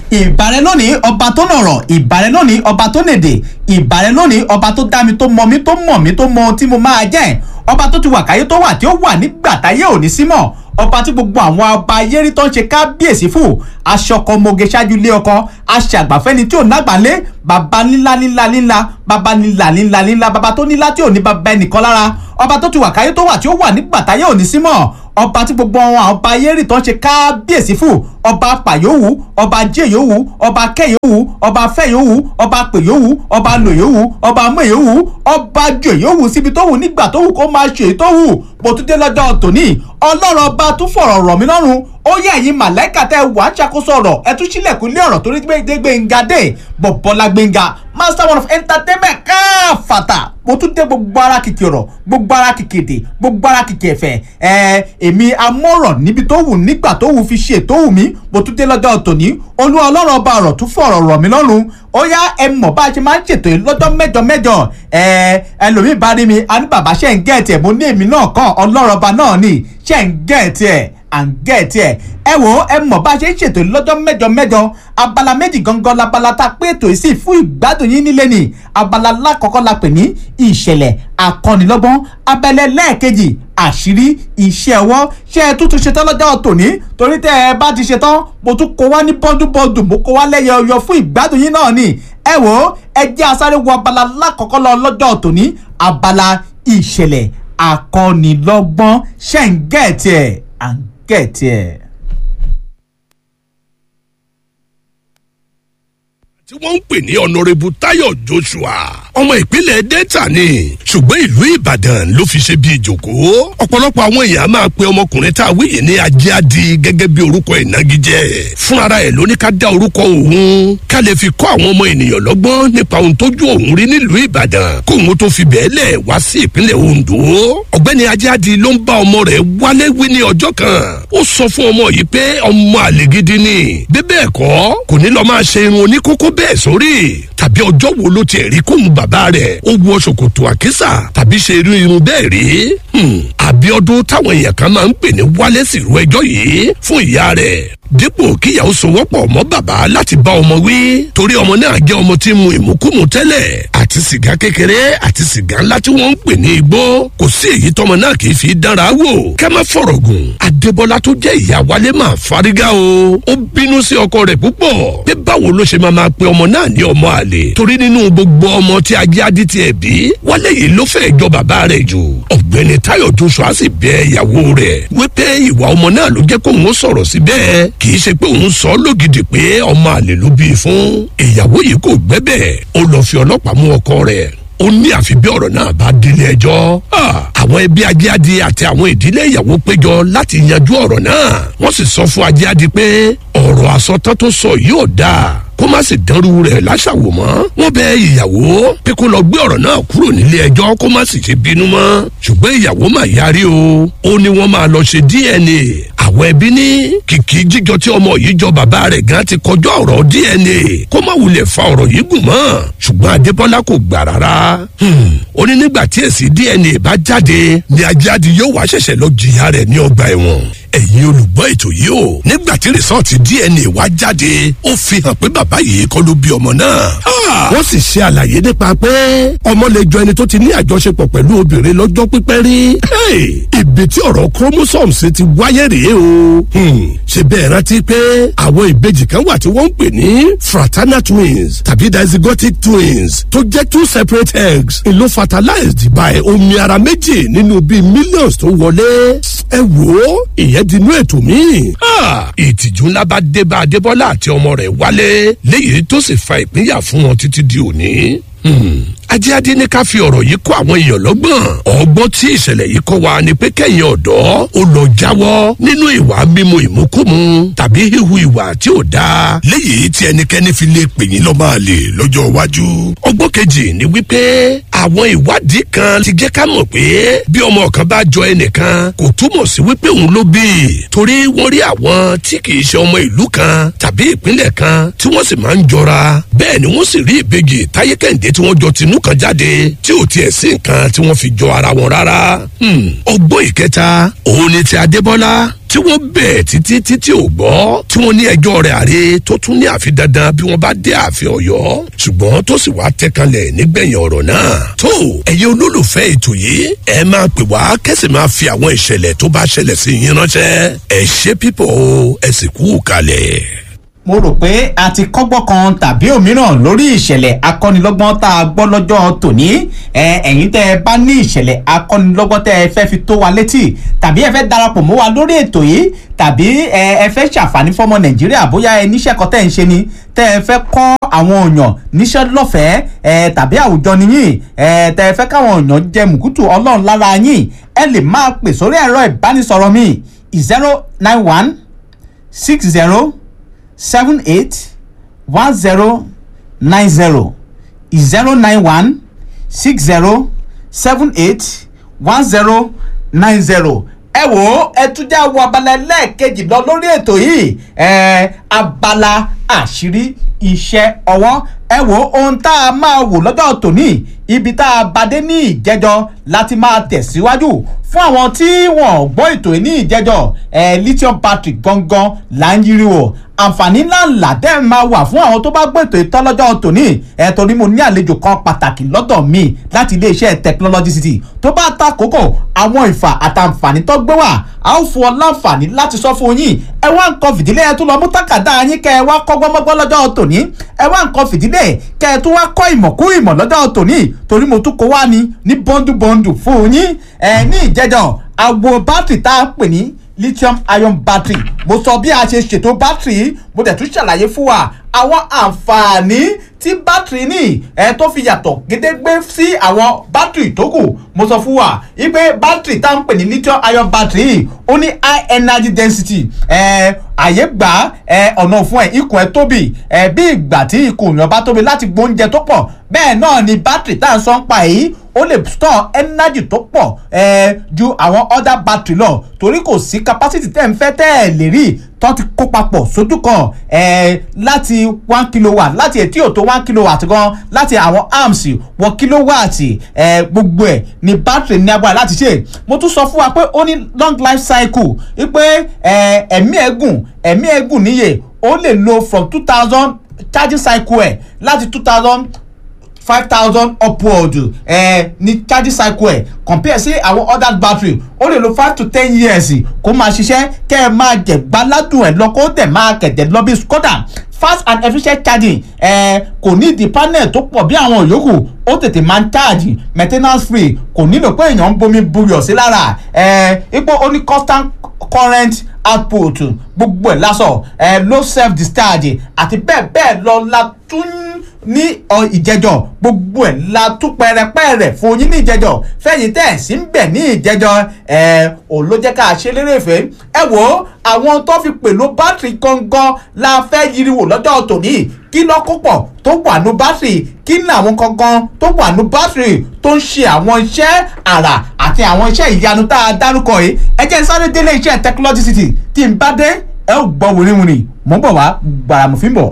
ìbàrẹ̀ lónìí ọba tó nọ̀rọ̀ ìbàrẹ̀ lónìí ọba tó nèdè ìbàrẹ̀ lónìí ọba tó dá mi tó mọ mi tó mọ̀ mi tó mọ ohun tí mo máa jẹ́ ọba tó ti wà káyé tó wà tí ó wà nígbà táyé ò ní símọ̀ ọba tí gbogbo àwọn ọba ayérí tó ń ṣe kábíyèsí fún aṣọkọ moge ṣáájú ilé ọkọ aṣàgbàfẹ́ni tí ò nágbàlé baba ńlá ńlá ńlá baba ńlá ńlá ńlá baba tó nílá tí ò ní baba ẹnìkan lára ọba tó ti wà káyé tó wà tí ó wà nígbà táyé ò ní símọ̀ ọba tí gbogbo àwọn ọba ayérí tó ń ṣe kábíyèsí fún ọba pàyówù ọba jẹyówù ọba kẹyówù ọba fẹyówù ọba pèyówù ọba lòyówù ọba mẹyówù ọba jẹyówù síbi tó wù nígbà tó wù kó máa ṣe tó wù bó tún dé lọ́jọ́ tòní ọlọ́run ọba tún fọ̀rọ̀ rọ̀ mí lọ́rùn ó yẹ ẹ̀yin màláìka tẹ́ wà á ṣàkóso ọ̀rọ̀ ẹ tún sílẹ̀kùn ilé ọ̀rọ̀ torí gbé gbẹ̀ngà dé bọ̀bọ̀lá gbẹ̀ngà master one of entertainment káfàtà mo tún dé gbogbo ara kìkì ọ̀rọ̀ gbogbo ara kìkì èdè gbogbo ara kìkì ẹ̀fẹ̀ ẹ̀ èmi amọ̀rọ̀ níbi tó wù nígbà tó wù fi ṣe tó wù mí mo tún dé lọ́jọ́ tòní olúwa ọlọ́run ọba ọ̀rọ̀ tún fọ̀rọ̀ rọ̀ mí lọ́rùn ó yá ẹ mọ̀ bá a ṣe máa ń ṣètò yìí lọ́jọ́ mẹ́jọ mẹ́jọ ẹ ẹlòmíì bá rí mi a ní bàbá ṣe ń gẹ̀ẹ́tì ẹ̀ mo ní èmi náà kàn ọlọ́run ọba náà ní ṣe ń gẹ̀ẹ́tì ẹ̀ à ń gẹ̀ẹ́tì ẹ̀ ẹ wò ẹ mọ̀ bá a ṣe ń ṣètò yìí lọ́jọ́ mẹ́jọ mẹ́jọ abala méjì gangan labala tá a pé ètò yìí sí fún ìgbádùn yín nílé ni abala lákọ̀ọ́kọ́ la pè ní ìṣẹ̀lẹ̀ akọ́nilọ́gbọ́n abẹ́lẹ́ lẹ́ẹ̀kejì àṣírí iṣẹ́ ọwọ́ ṣé ẹ tuntun ṣetán lọ́jọ́ tòní torí tẹ́ ẹ bá ti ṣetán mo tún kó wá ní bọ́dúbọ́dù mo kó wá lẹ́yẹ ọyọ fún ìgbádùn yín náà ni ẹ wò ó ẹ jẹ́ asáré wo abala lákọ̀ọ́kọ́ lọ lọ́jọ́ tòní abala ìṣẹ̀lẹ̀ akọ́nilọ́gbọ́n ṣẹ́ ń gẹ̀ẹ́tì ẹ̀ à ń gẹ̀ẹ́tì ẹ̀. tí wọ́n ń pè ní ọ̀nàrẹ́bù táyọ̀ joshua ọmọ ìpínlẹ̀ delta ni ṣùgbọ́n ìlú ìbàdàn ló fi ṣe bí ìjòkóó ọ̀pọ̀lọpọ̀ àwọn èèyàn máa pe ọmọkùnrin tá a wíyè ní ajíádi gẹ́gẹ́ bí orúkọ ìnagijẹ fúnra ẹ̀ ló ní ká dá orúkọ òun ká lè fi kọ́ àwọn ọmọ ènìyàn lọ́gbọ́n nípa ohun tójú òun rí nílùú ìbàdàn kó òun tó fi bẹ́ẹ̀ lẹ̀ wá sí ìpínlẹ̀ ondo ọ̀gbẹ́ni ajíádi ló ń bá ọmọ rẹ̀ wálé wí ní ọjọ́ kan ó sọ fún ọmọ yìí pé ọmọ àlè gidi ni bí bẹ́ẹ̀ kọ́ kò ní lọ́ọ́ máa ṣe irun oníkókó bẹ́ẹ̀ sórí tàbí ọjọ́ wo ló tiẹ̀ rí kóhun bàbá rẹ̀ ó wọ ṣòkòtò àkísà tàbí ṣe irú irun bẹ́ẹ̀ rí. àbíọ́dún táwọn èèyàn kan máa ń pè ní wálé sírú ẹjọ́ yìí fún ìyá rẹ̀ dípò kíyàwó sowọ́pọ̀ mọ́ bàbá láti bá ọmọ wí torí ọmọ náà jẹ́ ọmọ tí mu ìmúkúmu tẹ́lẹ̀ àti sìgá kékeré àti sìgá ńlá tí wọ́n ń pè ní igbó kò sí èyí tọmọ náà kì í fi dára wò kẹ́ má fọ̀rọ̀ gùn adébọ́lá tó jẹ́ ìyá wálé máa fárígá o ó bínú sí ọkọ rẹ̀ púpọ̀ pé báwo ló ṣe máa máa pe ọmọ náà ní ọmọ àlè torí nínú gbogbo ọmọ tí ajé adé tiẹ̀ bí wálé yìí ló fẹ́ jọ bàbá rẹ̀ jù ọ̀gbẹ́ni táyọ̀ joshua sì bẹ ìyàwó rẹ̀ wípé ìwà ọmọ náà ló jẹ́ kóun ó sọ̀rọ̀ sí bẹ́ẹ̀ kì í ṣe pé òun sọ lógidì pé ọmọ àlè ló bí i fún ìyàwó yìí kò gbẹ́bẹ̀ ó lọ fi ọlọ́pàá mú ọkọ rẹ̀ ó ní àfi bí ọ̀rọ̀ náà bá délé ẹjọ́ àwọn ẹbí ajíádi àti àwọn ìdílé ìyàwó péjọ láti yanjú ọ̀rọ̀ náà wọ́n sì sọ fún ajíádi pé ọ̀rọ̀ àsọtán tó sọ yóò dáa kó má sì dánrú rẹ̀ láṣàwò mọ́ wọ́n bẹ ìyàwó pé kó lọ gbé ọ̀rọ̀ náà kúrò nílé ẹjọ́ kó má sì ṣe bínú mọ́ ṣùgbọ́n ìyàwó mà yarí o ó ní wọ́n máa lọ ṣe dna àwọn ẹbí ní kìkì jíjọ tí ọmọ yìí jọ bàbá rẹ̀ gan ti kọjọ́ ọ̀rọ̀ dna kó má wulẹ̀ fa ọ̀rọ̀ yìí gùn mọ́ ṣùgbọ́n adébọ́lá kò gbà rárá ó ní nígbà tí èsì dna bá jáde ni ajáde yóò wá ṣẹ̀ṣẹ̀ lọ jìyà rẹ̀ ní ọgbà ẹ̀wọ̀n ẹ̀yin olùgbọ́ ètò yìí o nígbà tí rìsọ́ọ̀tì dna wá jáde ó fi hàn pé bàbá yìí kọ́ ló bí ọmọ náà. wọ́n sì ṣe àlàyé nípa pé ọmọ lè jọ ẹni tó ti ní àjọṣepọ̀ pẹ̀lú obìnrin lọ́jọ́ pípẹ́ rí. ibi tí ọ̀rọ̀ chromosomes ti wáyé rèé o. ṣe bẹ́ẹ̀ rántí pé àwọn ìbejì kan wà tí wọ́n ń pè ní fraternal twins tàbí dizygotic twins tó jẹ́ two separate eggs ìlú fertilized by omi ara méjì nínú bíi millions tó wọlé. ẹ wò ó ìyẹn di inú ètò míì. ìtìjú ńlá bá dé bá adébọ́lá àti ọmọ rẹ̀ wálé léyìí tó sì fa ìpínyà fún wọn títí di òní. ajíádé ní ká fi ọ̀rọ̀ yìí kó àwọn èèyàn lọ́gbọ̀n ọgbọ́n tí ìṣẹ̀lẹ̀ yìí kọ́ wa ni pé kẹ́yìn ọ̀dọ́ ó lọ jáwọ́ nínú ìwà mímu ìmúkúmu tàbí híhu ìwà tí ò dáa léyìí tí ẹnikẹ́ni fi lè pè yín lọ́mọ àlè lọ́jọ́ iwájú. ọgbọ́n kejì ni wípé àwọn ìwádìí kan ti jẹ́ ká mọ̀ pé bí ọmọ kan bá jọ ẹnìkan kò túmọ̀ sí wípé òun ló bí i torí wọ́n rí àwọn tí kì í ṣe ọmọ ìlú kan tàbí ìpínlẹ̀ kan tí wọ́n sì máa ń jọra bẹ́ẹ̀ ni wọ́n sì rí ìbejì táyé kẹ́hìndé tí wọ́n jọ tinú kan jáde tí ò tiẹ̀ sí nǹkan tí wọ́n fi jọ ara wọn rárá. ọgbọ́n ìkẹta òun ni ti adébọ́lá tí wọ́n bẹ̀ títí títí ò gbọ́ tí wọ́n ní ẹjọ́ rẹ̀ àre tó tún ní àfi dandan bí wọ́n bá dé ààfin ọ̀yọ́ ṣùgbọ́n tó sì wá tẹ́kanlẹ̀ nígbẹ̀yìn ọ̀rọ̀ náà tó ẹ̀yẹ olólùfẹ́ ètò yìí ẹ máa pè wá kẹ́sì máa fi àwọn ìṣẹ̀lẹ̀ tó bá ṣẹlẹ̀ sí yín ránṣẹ́ ẹ ṣe pípọ̀ o ẹ sì kú kalẹ̀ mo rò pé a ti kọ́gbọ́n kan tàbí òmíràn lórí ìṣẹ̀lẹ̀ akọ́nilọ́gbọ́n tá a gbọ́ lọ́jọ́ tòní ẹ̀yin tẹ́ ẹ bá ní ìṣẹ̀lẹ̀ akọ́nilọ́gbọ́n tẹ́ ẹ fẹ́ fi tó wa létí tàbí ẹ fẹ́ darapọ̀ mọ́ wa lórí ètò yìí tàbí ẹ fẹ́ ṣàǹfààní fọ́mọ nàìjíríà bóyá ẹ níṣẹ́ kan tẹ́ ẹ ń ṣe ni tẹ́ ẹ fẹ́ kọ́ àwọn èèyàn níṣẹ́ lọ́fẹ̀ẹ́ tàbí àwùjọ nìyí tẹ́ ẹ fẹ́ káwọn èèyàn jẹ mùkútù ọlọ́run lára yín ẹ lè máa pè sórí ẹ̀rọ ìbánisọ̀rọ̀ mi zero nine one six zero seven eight one zero nine zero zero nine one six zero seven eight one zero nine zero ẹ wò ó ẹ tún já wo abala ẹlẹ́ẹ̀kejì lọ lórí ètò yìí ẹ abala àṣírí iṣẹ́ ọwọ́ ẹ wò ó ohun tá a máa wò lọ́jọ́ tòní ibi tá a bá dé ní ìjẹ́jọ́ láti máa tẹ̀síwájú fún àwọn tí wọ́n gbọ́ ètò yìí ní ìjẹ́jọ́ ẹ lithium battery gangan là ń yiri wò àǹfààní ńláńlá dẹ́ máa wà fún àwọn tó bá gbọ́ ètò ìtọ́lọ́jọ́ tòní ẹ torí mo ní àlejò kan pàtàkì lọ́dọ̀ mi láti iléeṣẹ́ technology city tó bá ta kókò àwọn ìfà àtàǹfààní tó gbé wà a ó fún ọ láǹfààní láti sọ fún yín ẹ wá nǹkan fìdílé ẹ tún lọ mú tákàdá yín kẹ ẹ wá kọ́ gbọ́mọ́gbọ́ lọ́jọ́ tòní ẹ wá nǹkan fìdílé kẹ ẹ tún wá kọ́ ìmọ̀ kú ìmọ̀ lọ́jọ́ tòní torí mo tún kó wá ní ní bọ́ndúbọ́ndù fún yín ẹ ní ìjẹ́jọ́ àgbo bátìrì tá a pè ní lithium ion battery mo sọ bí a ṣe ṣètò battery mo dẹ̀ tún ṣàlàyé fún wa àwọn àǹfààní tí battery ní ẹ tó fi yàtọ̀ gédégbé sí àwọn battery tó kù mo sọ fún wa wípé battery tá à ń pè ní lithium ion battery ó ní high energy density ẹ àyè gbà ẹ ọ̀nà fún ẹ ikùn ẹ tóbi ẹ bí ìgbà tí ikùn èèyàn bá tóbi láti gbóúnjẹ tó pọ̀ bẹ́ẹ̀ náà ni battery tá à ń sọ ń pa yìí ó lè store energy tó pọ̀ ẹ ju àwọn other battery lọ torí kò sí capacity tẹ́ ń fẹ́ tẹ́ ẹ̀ lè rí tó ti kó papọ̀ sójú kan ẹ láti one kilowatt láti ètí òtó one kilowatt gan láti àwọn amps wọ kilowatt ẹ gbogbo ẹ ní battery ní agbára láti ṣe mo tún sọ fún wa pé ó ní long life cycle wípé ẹ ẹ̀mí ẹ̀gùn ẹ̀mí ẹ̀gùn níye ó lè lo from two thousand charging cycle ẹ̀ láti two thousand five thousand upward ẹ ní charging cycle ẹ compare sí àwọn other battery ó lè lo five to ten years kó máa ṣiṣẹ́ kẹ́ ẹ máa jẹ̀ gbáládùn ẹ̀ lọ kó dẹ̀ máa kẹ̀dẹ̀ lọ bí skoda fast and efficient charging ẹ kò ní ìdí panel tó pọ̀ bí àwọn yòókù ó tètè máa ń charge maintenance free kò nílò pé èèyàn ń bomi buyọ̀ sí lára ẹ ipò ó ní constant current output gbogbo ẹ̀ lásọ̀ ẹ low self discharge àti bẹ́ẹ̀ bẹ́ẹ̀ lọ la tún ní ìjẹjọ gbogbo ẹ̀ la tún pẹrẹpẹrẹ fún yín ní ìjẹjọ fẹ̀yìn tẹ̀ sí ń bẹ̀ ní ìjẹjọ ẹ ò ló jẹ́ ká ṣe lérè fẹ́ ẹ wò ó àwọn tó fi pèlò bátìrì gangan la fẹ́ yiriwò lọ́jọ́ tòní kí lọ́kọ̀pọ̀ tó wà ní bátìrì kí ní àwọn gangan tó wà ní bátìrì tó ń ṣe àwọn iṣẹ́ àrà àti àwọn iṣẹ́ ìyanu tá a dárúkọ yìí ẹ jẹ́ sáré délé iṣẹ́ technology city tí n bá dé ẹ ó gbọ́ wìrìwìrì mò ń bọ̀ wá gbàràmùfín bọ̀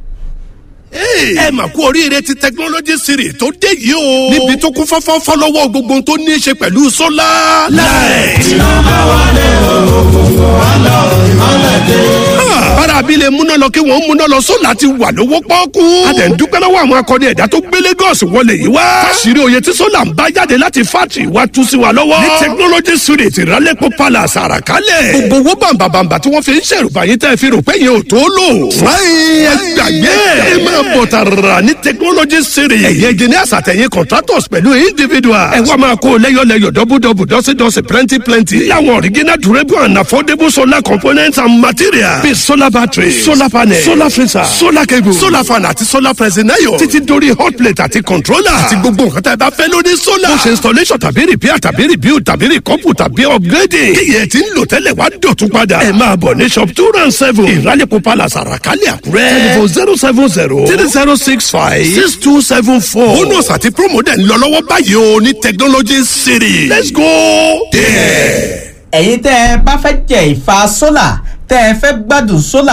ẹ mà kú oríire ti technology series tó dé yìí o. níbi tó kún fọ́fọ́ fọ́lọ́wọ́ gbogbo tó ní í ṣe pẹ̀lú sólà. light. iná bá wálé òkùnkùn wá lọ ìmọ̀lẹ̀ dé. bára abilé múná lọ kí wọ́n múná lọ sólà ti wà lówó pọ́ọ́kú. a dẹ̀ ń dúpẹ́ lọ́wọ́ àwọn akọni ẹ̀dá tó gbé Lagos wọlé yìí wá. fásirì oyè tí sólà ń bá jáde láti fátì wá tú sí wa lọ́wọ́. ní technology series ìrálẹ́pọ̀ palace àràkálẹ̀. gbogbo owó bàǹbàǹbà tí wọ́n fi ń ṣèrùbà yín tẹ́ fi rò pé yẹn ò tó lò. fúláyìn ẹ gbàgbé ẹ máa bọ̀ tààrà ní technology series. ẹ̀yẹ engineers àtẹ̀yìn contractors pẹ̀lú individuals. ẹ wá máa kó lẹ́yọ̀lẹ́yọ̀ dọ́bùdọ́bù dọ́sídọ́sí plenty plenty. láwọn original durable and affordable solar components and materials. bíi solar battery solar panel solar freezer solar cable solar fan àti solar pressing iron. títí dórí hot plate àti controller. àti gbogbo nǹkan tá a bá fẹ́ lórí solar. bó ṣe installation tàbí repair tàbí rebuild tàbí recouple tàbí upgrading. kíyẹ̀ tí ń lò tẹ́lẹ̀ wá dọ̀tún padà. ẹ máa bọ̀ ní shop two round seven. ìrálẹ̀kọ̀ palace àràkálẹ̀ àkúrẹ́. telephone zero seven zero three zero six five six two seven four. bonus àti promo dẹ̀ ń lọ lọ́wọ́ báyìí o ní technology city. let's go there. ẹ̀yin tẹ́ ẹ bá fẹ́ jẹ ìfà sólà tẹ́ ẹ fẹ́ gbádùn sólà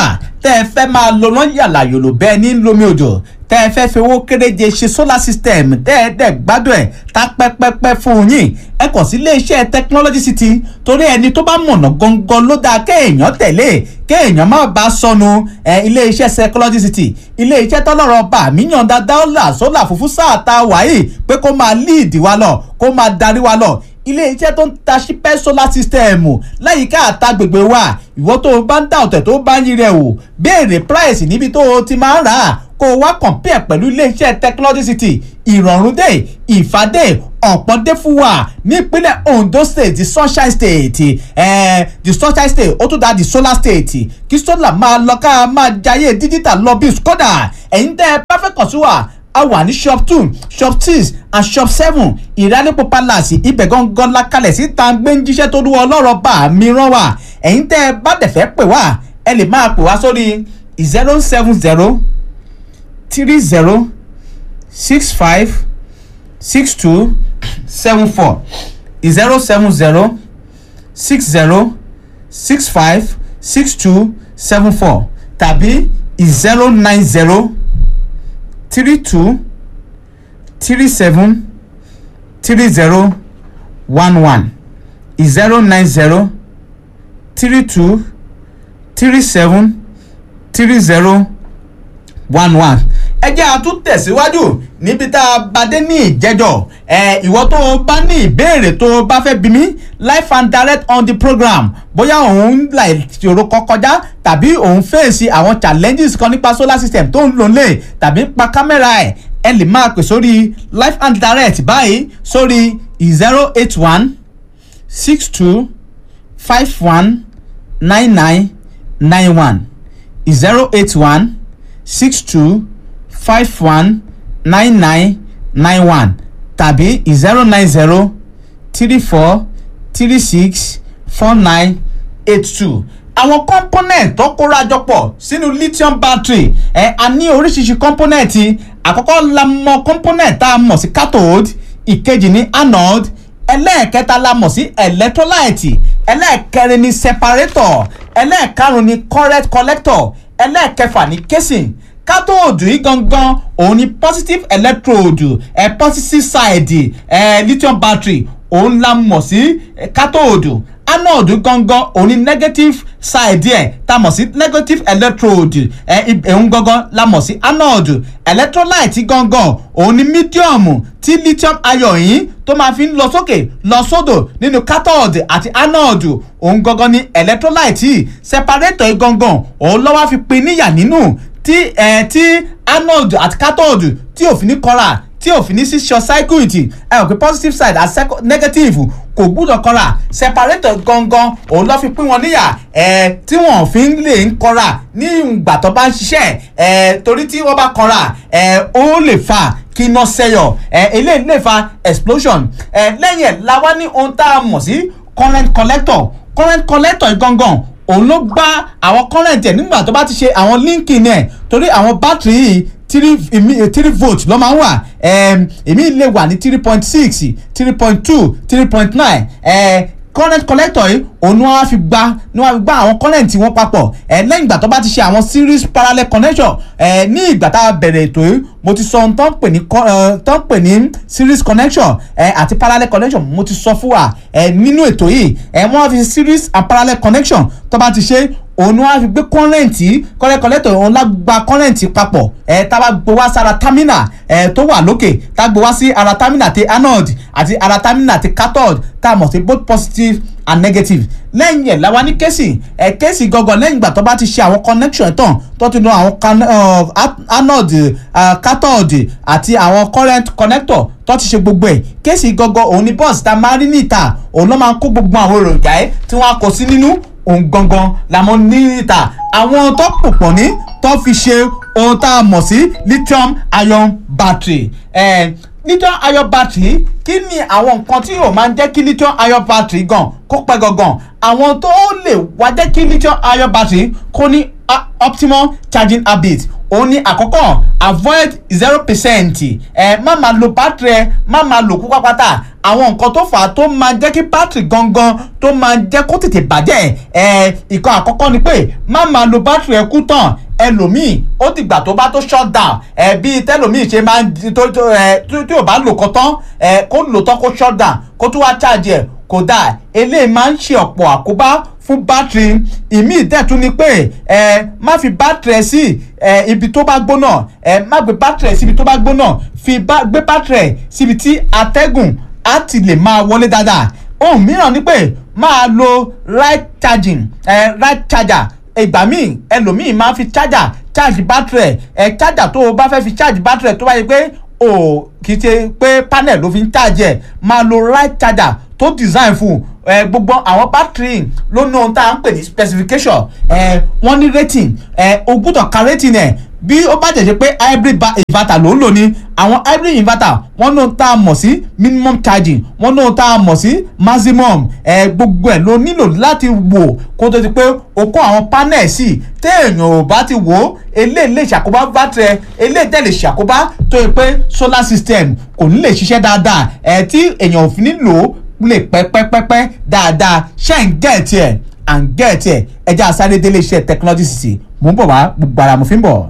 tẹ́ ẹ fẹ́ máa lo náà yàrá yòlò bẹ́ẹ̀ ní lomi òjò tẹ́ ẹ fẹ́ fi owó kéréje ṣe solar system tẹ́ ẹ dẹ̀ gbádùn ẹ̀ tá pẹ́pẹ́pẹ́ fún yín ẹ kàn sí iléeṣẹ́ technology city torí ẹni tó bá mọ̀nà gangan ló dáa kéèyàn tẹ̀lé kéèyàn má bàa sọnù ẹ iléeṣẹ́ technology city iléeṣẹ́ tọ́lọ́rọ̀ bá míyàn dáadáa là sólà fúnfún sáà tá a wáyé pé kó máa lead wa lọ kó máa darí wa lọ ilé-iṣẹ́ tó ń ta ṣípẹ́ solar system láyìíká àtàgbègbè wa ìwọ tó o bá ń dá ọ̀tẹ̀ tó bá ń yí rẹ̀ wò béèrè price níbi tó o ti máa ń rà á kó o wá compare pẹ̀lú ilé-iṣẹ́ technology city ìrọ̀rùn dé ìfàdé ọ̀pọ̀dé fún wa nípínlẹ̀ ondo state the sunshine state eh, the sunshine state ó tún dá the solar state kí solar máa lọ ká máa jayé digital lọ bí skoda ẹ̀yin tẹ́ ẹ bá fẹ́ kàn sí wa a wà ní shop two shop six and shop seven ìrálẹ́pọ̀ palace ibẹ̀ gangan la kalẹ̀ sí tàǹgbé ń jíṣẹ́ tó dúró ọlọ́rọ̀ bá mi rán wa ẹ̀yin tẹ́ ẹ bá dẹ̀ fẹ́ pè wá ẹ lè máa pè wá sórí zero seven zero three zero six five six two seven four zero seven zero six zero six five six two seven four tàbí zero nine zero three two three seven three zero one one zero nine zero three two three seven three zero one one ẹ jẹ́ àtún tẹ̀síwájú níbi tá a bá dé ní ìjẹ́jọ́ ẹ ìwọ tó o bá ní ìbéèrè tó o bá fẹ́ bí mi live and direct on the program bóyá òun là ìṣòro kan kọjá tàbí òun fèsì àwọn challenges kan nípa solar system tó ń lò lè tàbí pa kámẹ́rà ẹ̀ ẹ lè máa pè sórí live and direct báyìí sórí zero eight one six two five one nine nine nine one zero eight one six two five one nine nine nine one tàbí zero nine zero three four three six four nine eight two àwọn component tó kórajọ pọ̀ sínú lithium battery ẹ̀ a ní oríṣiríṣi component àkọ́kọ́ la mọ̀ component tá a mọ̀ sí cathode ìkejì ní anode ẹlẹ́ẹ̀kẹta la mọ̀ sí electrolyte ẹlẹ́ẹ̀kẹrin ní separator ẹlẹ́ẹ̀karùn ní current collector ẹlẹ́ẹ̀kẹfà ní casing cathode yìí gangan òun ni positive electrode ẹ eh, positive side ẹ eh, lithium battery òun la mọ̀ sí cathode anode gangan òun ni negative side ẹ̀ tá a mọ̀ sí negative electrode ẹ̀ ẹ̀hún gangan la mọ̀ sí anode electrolyte gangan òun ni medium tí lithium ion yìí tó máa fi ń lọ sókè lọ sódò nínú cathode àti anode òun gangan ni electrolyte yìí separator yìí gangan òun lọ́wọ́ fi pin níyà nínú tí ẹ̀ tí anode àti cathode tí òfin ní kọ́ra tí òfin ní sí short circuit ẹ ò pé positive side àti negative kò gbúdọ̀ kọ́ra separator gangan òun lọ́ fi pín wọn níyà ẹ tí wọ́n fi ń lè ń kọ́ra ní ìgbà tó bá ń ṣiṣẹ́ ẹ torí tí wọ́n bá kọ́ra ẹ ó lè fà kí iná ṣẹyọ ẹ eléyìí lè fa explosion ẹ lẹ́yìn ẹ̀ la wá ní ohun tá a mọ̀ sí current collector current collector gangan òun ló gbá àwọn current ẹ̀ nígbà tó bá ti ṣe àwọn linking ẹ̀ torí àwọn battery yìí three three volt ló máa ń wà èmi lè wà ní three point six three point two three point nine current collector yìí òun ni wọ́n á fi gba ni wọ́n á fi gba àwọn current wọn papọ̀ lẹ́yìn ìgbà tó bá ti ṣe àwọn series parallel connection ní ìgbà tá a bẹ̀rẹ̀ ètò yìí mo ti sọ ohun tó ń pè ní tó ń pè ní series connection àti parallel connection mo ti sọ fún wa nínú ètò yìí wọ́n á fi series and parallel connection tó bá ti ṣe òun wá fi gbé kọ́rẹ́ǹtì kọ́rẹ́ kọ́lẹ́tọ̀ òun lá gba kọ́rẹ́ǹtì papọ̀ ẹ̀ tá a bá gbé wá sára támínà ẹ̀ tó wà lókè tá a gbé wá sí ara támínà ti anode àti ara támínà ti cathode tá a mọ̀ sí both positive and negative lẹ́yìn ẹ̀ làwa ní kéèsì ẹ̀ kéèsì gangan lẹ́yìn ìgbà tó bá ti ṣe àwọn connection tán tó ti lo àwọn anode cathode àti àwọn current connector tó ti ṣe gbogbo ẹ̀ kéèsì gangan òun ni bọ́ọ̀sì tá a máa rí ní ìta òun ló máa ń kó gbogbo àwọn èròjà ẹ̀ tí wọ́n á kó sí nínú òun gangan làmọ́ ní ìta àwọn tó pòpọ̀ ní tó fi ṣe ohun tá a mọ̀ sí lithium ion battery eh, lithium ion battery kí ni àwọn nǹkan tí yóò máa ń jẹ́ kí lithium ion battery gan kó pẹ́ gangan àwọn tó lè wá jẹ́ kí lithium ion battery kó ní optimal charging habit òun ni àkọ́kọ́ avoid zero percent ẹ má máa lo bátìrì ẹ má máa lò kú pápátá àwọn nǹkan tó fà á tó máa jẹ́ kí bátìrì gangan tó máa jẹ́ kó tètè bàjẹ́ ẹ ìkan àkọ́kọ́ ni pé má máa lo bátìrì ẹ kú tán ẹlòmíì ó dìgbà tó bá tó shut down ẹ bí tẹlòmíì ṣe máa ń tó tó ẹ tí ò bá lò kọ́ tán ẹ kó lò tán kó shut down kó tó wá charge ẹ kódà eléyìí máa ń ṣe ọ̀pọ̀ àkóbá fún bátìrì ìmí ìdẹ́tún ni pé ẹ má fi bátìrì ẹ sí ẹ ibi tó bá gbóná ẹ má gbé bátìrì ẹ síbi tó bá gbóná fi bá gbé bátìrì ẹ síbi tí atẹ́gùn á ti lè máa wọlé dáadáa ohun mìíràn ni pé máa lo right charging ẹ right charger ìgbà míì ẹlòmíì máa fi charger charge bátìrì ẹ ẹ charger tó o bá fẹ́ fi charge bátìrì ẹ tó bá yẹ pé o kì í ṣe pé panel ló fi ń charge ẹ máa lo right charger tó design fún ẹ gbogbo àwọn battery ló ní ohun tá à ń pè ní specification ẹ wọ́n ní rating ẹ o gbọ́dọ̀ ka rating ẹ bí ó bá jẹ̀jẹ̀ pé hybrid inverter ló ń lò ní àwọn hybrid inverter wọ́n ní ohun tá a mọ̀ sí minimum charging wọ́n ní ohun tá a mọ̀ sí maximum ẹ gbogbo ẹ̀ ló nílò láti wò kó tó ti pé o kó àwọn panel sí téèyàn ò bá ti wò ó eléyìí lè ṣàkóbá battery ẹ eléyìí tẹ̀ lè ṣàkóbá tó yẹ pé solar system kò ní lè ṣiṣẹ́ dáadáa ẹ tí èèyàn ò fi ní lò ó lè pẹ́pẹ́pẹ́pẹ́ dáadáa ṣe ń gẹ̀ẹ́tì ẹ̀ à ń gẹ̀ẹ́tì ẹ̀ ẹja sáré délé iṣẹ́ technology city mò ń bọ̀ wá gbogbo ara mo fi ń bọ̀.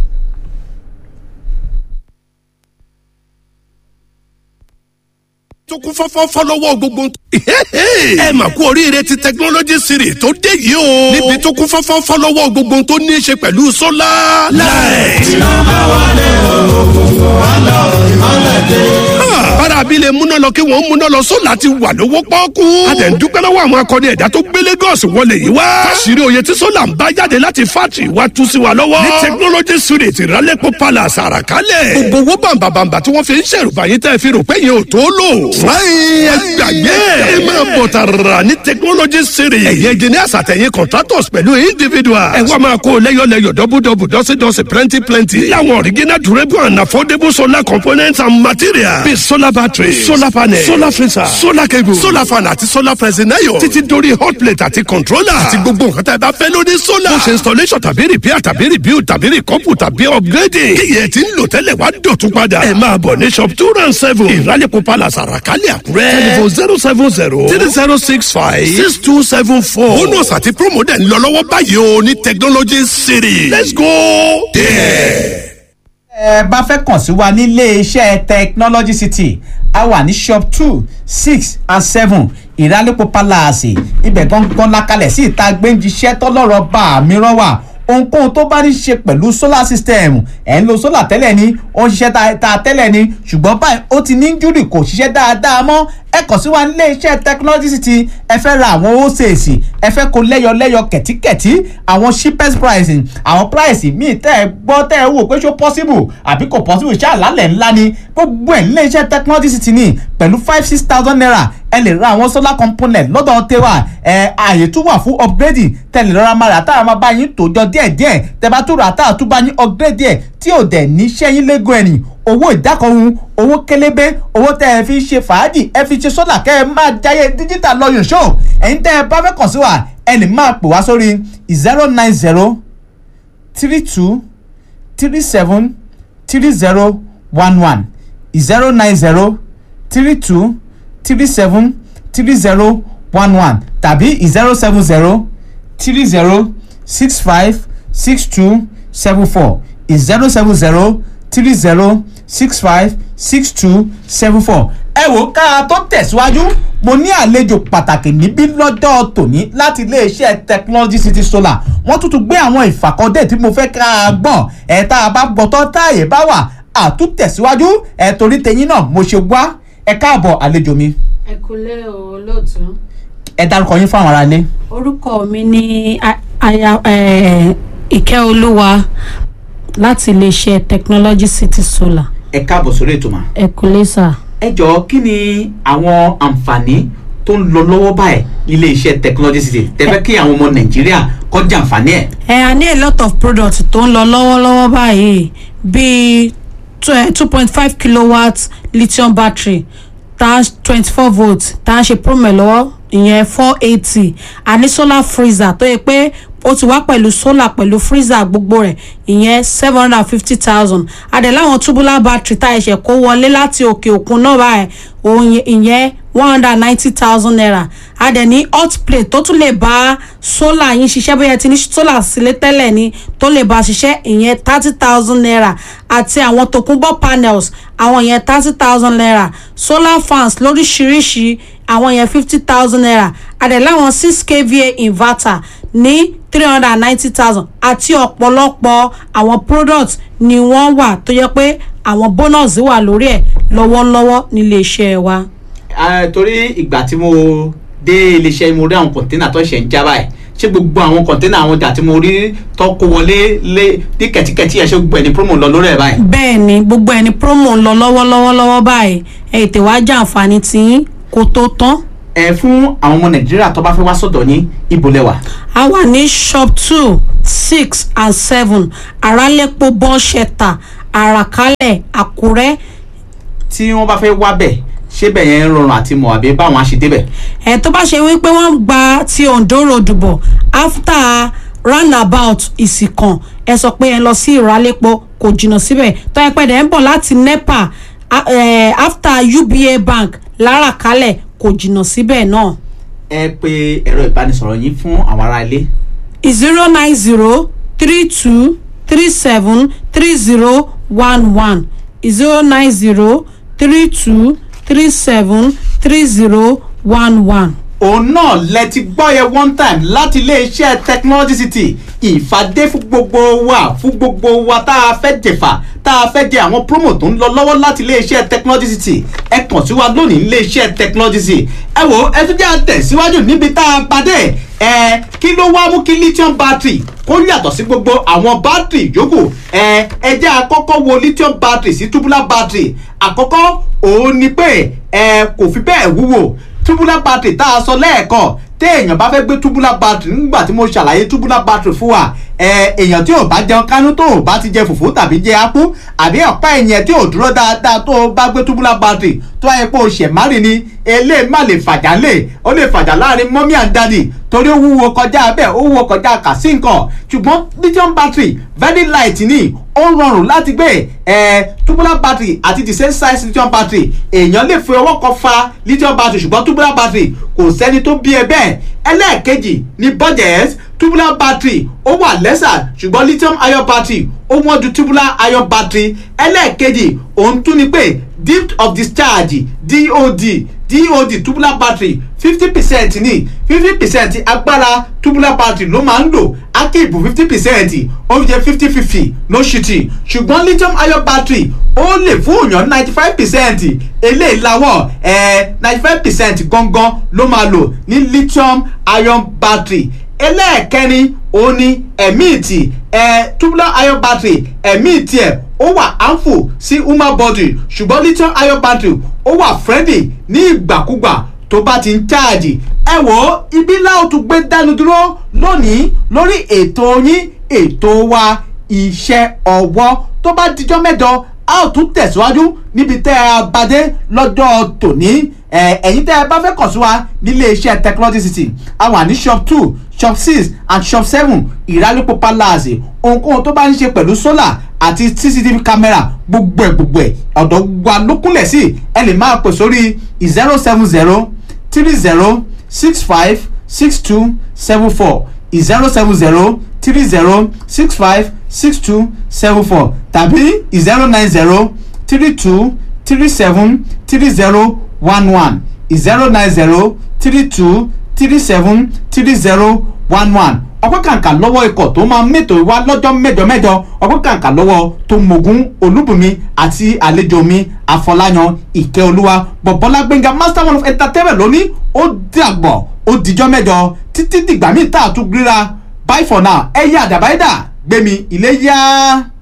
tó kún fọ́fọ́fọ́ lọ́wọ́ gbogbo. ẹ mà kú oríire ti technology series tó dé yìí o. níbi tó kún fọ́fọ́fọ́ lọ́wọ́ gbogbo tó ní í ṣe pẹ̀lú sólà. láì. iná bá wálé òkùnkùn wá lọ ìmọ̀lẹ̀ dé. bára abilé múná lọ kí wọ́n múná lọ sólà ti wà lówó pọ́ọ́kú. a tẹ̀ ń dúpẹ́ lọ́wọ́ àwọn akọni ẹ̀dá tó gbé Lagos wọlé yìí wá. káṣírí oyè tí sólà ń bá jáde láti fátì wá tú sí wa lọ́wọ́. ní technology series ìrálẹ́pọ̀ palace àràkálẹ̀. gbogbo owó bàǹbàǹbà tí wọ́n fi ń ṣèrùbáyé tẹ́ fi rò pé yẹn ò tó lò fúláyìn ẹgbàgbé ẹ máa bọ̀ tààrà ní technology series. ẹ̀yin engineers àtẹ̀yìn contractors pẹ̀lú individuals. ẹ wá máa kó lẹ́yọ̀lẹ́yọ̀ dọ́bùdọ́bù dọ́sídọ́sí plenty plenty. láwọn original durable and affordable solar components and materials. bíi solar battery solar panel solar freezer solar cable solar fan àti solar freezing iron. títí dórí hot plate àti controller. àti gbogbo nǹkan tá ẹ bá fẹ́ lórí solar. bó ṣe installation tàbí repair tàbí rebuild tàbí recouple tàbí upgrading. kíyẹ̀ tí ń lò tẹ́lẹ̀ wá dọ̀tún padà. ẹ máa bọ̀ ní shop two round seven. ìrálẹ̀kọ̀ palace àràkálẹ̀ àkúrẹ́. telephone zero seven zero three zero six five six two seven four. bonus àti promo dẹ̀ ń lọ lọ́wọ́ báyìí o ní technology city. let's go there. ẹ bá fẹ́ kàn sí wa nílé iṣẹ́ technology city a wà ní shop two six and seven ìrálẹ́pọ̀ palace ibẹ̀ gangan lakalẹ̀ sí ìta gbẹ́njiṣẹ́ tọ́lọ́rọ̀ bá mi rán wà ohunkóhun tó bá ní ṣe pẹ̀lú solar system ẹ̀ ń lo solar tẹ́lẹ̀ ni ó ń ṣiṣẹ́ ta tẹ́lẹ̀ ni ṣùgbọ́n báyìí ó ti ní júrì kò ṣiṣẹ́ dáadáa mọ́ ẹ kàn sí wa nílé iṣẹ́ technology city ẹ fẹ́ ra àwọn wholesale ẹ fẹ́ kó lẹ́yọlẹ́yọ kẹ̀tíkẹ̀tí àwọn cheapest price àwọn price míì tẹ́ ẹ gbọ́ tẹ́ ẹ wò pé ṣó possible àbí kò possible ṣáà lálẹ́ ńlá ni gbogbo ẹ̀ nílé iṣẹ́ technology city ni pẹ̀lú five six thousand naira ẹ lè ra àwọn solar component lọ́dọ̀ tẹ́wà ẹ ààyè tún wà fún upgrading tẹ̀lé rọra máa rà táwọn máa bá yín tòjọ díẹ̀díẹ̀ tẹ́ bá tún rà táwọn tún bá yín upgrade díẹ̀ tí ò dẹ̀ ní sẹ́yìn lẹ́gùn ẹ̀rìn owó ìdákọ̀ọ́hún owó kélébé owó tẹ́ ẹ fi ṣe fàájì ẹ fi ṣe sólà kẹ́ ẹ máa jáyé díjítà lọ́yọ̀ ṣó ẹ̀yin tẹ́ ẹ bá fẹ́ kàn sí wa ẹ lè máa pè wá sórí zero nine zero three two three seven three zero one one zero nine zero three two three seven three zero one one tàbí zero seven zero three zero six five six two seven four zero seven zero three zero six five six two seven four. ẹ wò ká tó tẹ̀síwájú mo ní àlejò pàtàkì níbí lọ́jọ́ tòní láti iléeṣẹ́ technology city solar wọ́n tún tún gbé àwọn ìfàkọ́dé tí mo fẹ́ ká a gbọ́n ẹ̀ tá a bá gbọ́tọ́ táàyè bá wà àtúntẹ̀síwájú ẹ̀ torí tẹ̀yìn náà mo ṣe wá ẹ káàbọ̀ àlejò mi. ẹ kúlẹ̀ o lóòtú. ẹ dárúkọ yín fáwọn aráalé. orúkọ mi ni aya ìkẹ́ olúwa láti iléeṣẹ́ technology city solar. ẹ káàbọ̀ sórí ètò mà. ẹ kúlẹ̀ sà. ẹ jọ̀ọ́ kí ni àwọn àǹfààní tó ń lọ lọ́wọ́ báyìí nílé iṣẹ́ technology city tẹ́fẹ́ kí àwọn ọmọ nàìjíríà kọ́ jàǹfààní ẹ̀. ẹ a ní a lot of products tó ń lọ lọ́wọ́lọ́wọ́ báyìí bíi two point five kilowatt lithium battery tá twenty four volt tá a ṣe promo lọ́wọ́ ìyẹn four eighty àní solar freezer tó yẹ pé ó ti wá pẹ̀lú solar pẹ̀lú freezer gbogbo rẹ̀ ìyẹn seven hundred and fifty thousand adẹ̀ láwọn tubular battery tá ẹ̀ṣẹ̀ kó wọlé láti òkè òkun náà báyìí òun ìyẹn one hundred and ninety thousand naira adẹ̀ ní hot plate tó tún lè bá solar yín ṣiṣẹ́ bóyá ẹ ti ní solar sílé tẹ́lẹ̀ ni tó lè bá ṣiṣẹ́ ìyẹn thirty thousand naira àti àwọn tòkunbọ̀ panels àwọn yẹn thirty thousand naira solar fans lóríṣiríṣi àwọn yẹn fifty thousand naira adẹ̀ láwọn six kva inverter ní three hundred and ninety thousand àti ọ̀pọ̀lọpọ̀ àwọn products ni wọ́n wà tó yẹ pé àwọn bonus wà lórí ẹ̀ lọ́wọ́lọ́wọ́ nílé iṣẹ́ wa. Ah, torí ìgbà tí mo dé iléeṣẹ́ mo rí àwọn kọ̀ńténà tó ṣẹ̀ ń já báyìí ṣé gbogbo àwọn kọ̀ńténà àwọn ọjà tí mo rí tó kó wọlé lé ní kẹ̀tíkẹ̀tí ẹ̀ ṣé gbogbo ẹni promo lọ lórí ẹ̀ báyìí. bẹ́ẹ̀ ni gbogbo ẹni promo ń lọ lọ́wọ́lọ́wọ́ lọ́wọ́ báyìí ẹ ètè wá jàǹfààní tí kò tó tán. ẹ fún àwọn ọmọ nàìjíríà tó bá fẹ́ wá sọ̀dọ̀ ní ibo lẹ́wà. a wà ní shop two six and seven arálẹ́pọ̀ bọ́ṣẹ̀tà àràkálẹ̀ àkúrẹ́ tí wọ́n bá fẹ́ wá bẹ̀ ṣé bẹ̀ yẹn ń rọrùn àti mọ̀ àbí báwọn á ṣe débẹ̀. ẹ tó bá ṣe wípé wọ́n gba ti ondo road bọ̀ after roundabout ìsìnkàn ẹ sọ pé ẹ lọ sí ìrálẹ́pọ̀ kò jìnnà síbẹ̀ tó ẹ pẹ́ dẹ̀ ń bọ̀ láti nepa a- eh, after uba bank láràkálẹ̀ kò jìnnà síbẹ̀ náà ẹ pe ẹ̀rọ ìbánisọ̀rọ̀ yín fún àwọn ará ilé. zero nine zero three two three seven three zero one one zero nine zero three two three seven three zero one one. òun náà lẹ ti gbọ́ yẹ one time láti iléeṣẹ́ technology city ìfàdé fún gbogbo wa fún gbogbo wa tá a fẹ́ jẹ̀fà tá a fẹ́ jẹ àwọn promo tó ń lọ lọ́wọ́ láti iléeṣẹ́ technology city ẹ kàn sí wa lónìí iléeṣẹ́ technology city ẹ wo ẹ tún jẹ́ àtẹ̀síwájú níbi tá a padà ẹ kí ló wá mú kí lithium battery kó yàtọ̀ sí gbogbo àwọn battery yòókù ẹ ẹ jẹ́ àkọ́kọ́ wo lithium battery sí tubular battery àkọ́kọ́ òun ni pé ẹ kò fi bẹ́ẹ̀ wúwo tubular battery tá a sọ lẹ́ẹ̀kan téèyàn bá fẹ́ gbé tubular battery nígbà tí mo ṣàlàyé tubular battery fún wa ẹ èèyàn tí ò bá jẹun kánú tó ò bá ti jẹ fùfú tàbí jẹ ápú àbí ọ̀pá ẹ̀yìn tí ò dúró dáadáa tó o bá gbé tubular battery tó ayé pé o ṣẹ̀ márì ni eléyìí má lè fàjà lè ó lè fàjà láàrin mọ́mí and daddy torí ó wúwo kọjá bẹ́ẹ̀ ó wúwo kọjá kà sí nǹkan ṣùgbọ́n lithium battery very light ni ó rọrùn láti gbé ẹ tubular battery àti the same size lithium battery èèyàn lè fi ọwọ́ kan fa lithium battery ṣùgbọ́n tubular battery kò sẹ́ni tó bí ẹ bẹ́ẹ̀ ẹlẹ́ẹ̀kejì ni budget tubular battery ó wà lẹ́sà ṣùgbọ́n lithium ion battery ó wọ́n ju tubular ion battery ẹlẹ́ẹ̀kejì òun tún ni pé depth of discharge dod dod tubular battery fifty percent ní fifty percent agbára tubular battery ló máa ń lò akíìbù fifty percent ó jẹ́ fifty fifty no shooting ṣùgbọ́n lithium ion battery ó lè fún èèyàn ninety five percent eléyìí làwọ̀ ninety five percent gangan ló máa lò ní lithium ion battery ẹlẹ́ẹ̀kẹrin òun ni ẹ̀mí ìtì ẹ̀ tubular ion battery ẹ̀mí ìtì ẹ̀ ó wà harmful sí human body ṣùgbọ́n lithium ion battery ó wà friendly ní ìgbàkúgbà tó bá ti ń cháàjì ẹ wò ó ibi láò tún gbé dánu dúró lónìí lórí ètò yín ètò wa iṣẹ́ ọwọ́ tó bá dijọ́ mẹ́jọ a ó tún tẹ̀síwájú níbi tẹ́ ẹ bá dé lọ́jọ́ tòní ẹ ẹ̀yin tẹ́ ẹ bá fẹ́ kàn sí wa nílé iṣẹ́ technology city a wà ní shop two shop six and shop seven ìrálẹ́pọ̀ palace ohunkóhun tó bá ń ṣe pẹ̀lú solar àti cctv camera gbogbo ẹ̀ gbogbo ẹ̀ ọ̀dọ̀ wa ló kúnlẹ̀ sí ẹ lè máa pè sórí zero seven zero three zero six five six two seven four zero seven zero three zero six five six two seven four tàbí zero nine zero three two three seven three zero one one zero nine zero three two three seven three zero one one ọpẹ́ kàǹkà lọ́wọ́ ikọ̀ tó máa mẹ́tò wá lọ́jọ́ mẹ́jọ mẹ́jọ ọpẹ́ kàǹkà lọ́wọ́ tó mọ̀gún olúbùnmi àti àlejò mi àfọláyan ìkẹ́olúwa bọ̀bọ́lá gbẹ̀ngà master one of entertainment lónìí ó dàgbọ̀ ó dijọ́ mẹ́jọ títí dìgbà míì tá a tún gbéra bye for now ẹ yá àdàbáyé dà gbẹ̀mí ilé yá.